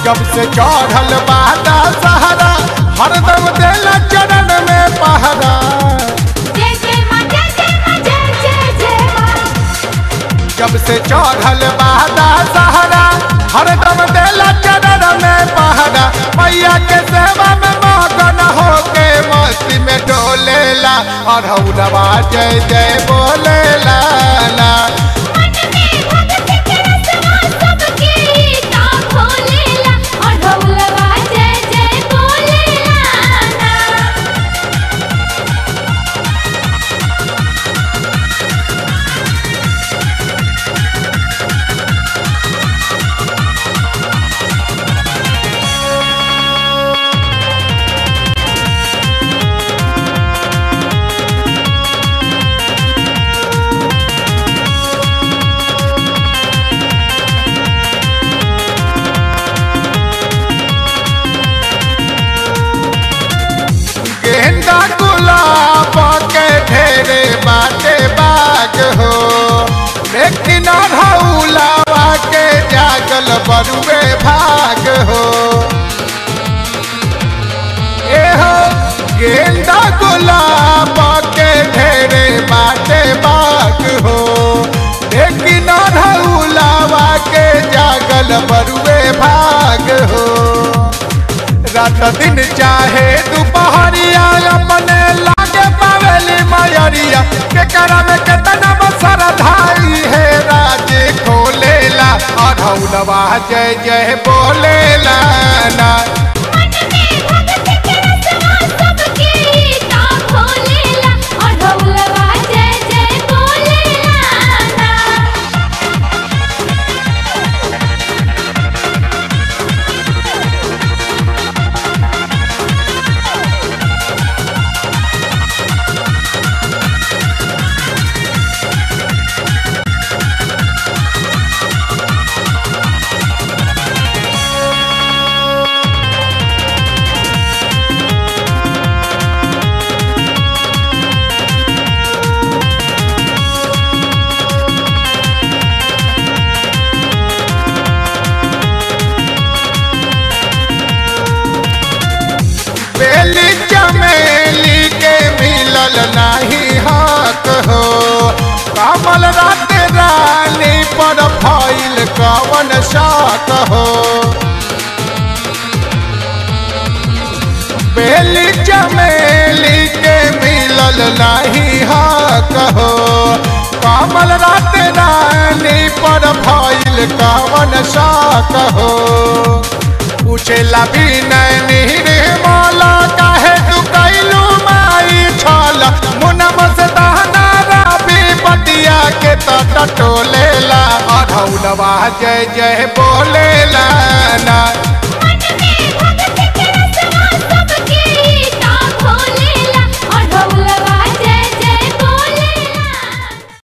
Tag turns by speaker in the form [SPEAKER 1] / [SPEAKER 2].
[SPEAKER 1] जब से चढ़ल बादा सहारा हरदम देला चरण में पहरा
[SPEAKER 2] जय जय माँ जय जय माँ जय जय जय माँ
[SPEAKER 1] जब से चढ़ल बादा सहारा हरदम देला चरण में पहरा मैया के सेवा में मगन होके मस्ती में डोलेला अरहुलवा जय जय बोलेला ला
[SPEAKER 2] मन में भक्ति के रसवा सबके ता खोलेला और ढोलवा जय जय बोलेला ना
[SPEAKER 1] गेंदा गुलाब के ढेरे बाटे बाग हो लेकिन अढ़ौलावा के जागल बरुए भाग हो ए हो गेंदा गुलाब के ढेरे बाटे बाग हो लेकिन अढ़ौलावा के जागल बरुए भाग हो रात दिन चाहे दोपहरिया अपने लागे पावेली मयरिया के करा में केतना बसर धाई है राजे खोलेला अढ़ौलवा जय जय बोलेला ना
[SPEAKER 2] मन में भक्ति के रसवा सबके ता खोलेला और ढोलवा जय जय बोलेला ना
[SPEAKER 1] बेली चमेली के मिलल नाही हक हो कमल रात रानी पर फैल कवन शक हो बेली चमेली के मिलल नाही हक हो कमल रात रानी पर फैल कवन शक हो पूछेला भी नहीं माला काहे तू कैलू माई छल मुनम से दहना राबी बटिया के तट टोलेला अढ़ौलवा जय जय बोलेला ना